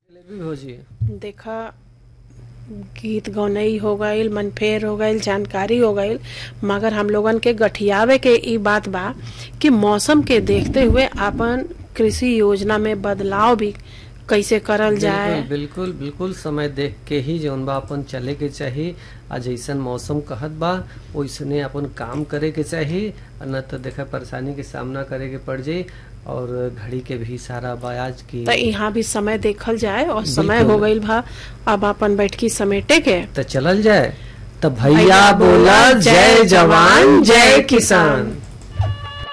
भी भौजी देखा गीत गौनई हो गईल मनफेर हो गईल जानकारी हो गईल मगर हम लोगन के गठियावे के ई बात बा कि मौसम के देखते हुए अपन कृषि योजना में बदलाव भी कैसे करल जाए बिल्कुल बिल्कुल बिल्कुल समय देख के ही जौन बा अपन चले के चाही आ जैसन मौसम कहत बा वैसने अपन काम करे के चाही आ न तो देखा परेशानी के सामना करे के पड़ जाई और घड़ी के भी सारा बयाज की तो यहाँ भी समय देखल जाए और समय बिल्कुल। हो गईल बा अब अपन बैठकी समेटे के तो चलल जाए तो भैया भैया बोला, बोला जय जय जवान, जवान जय जय किसान। किसान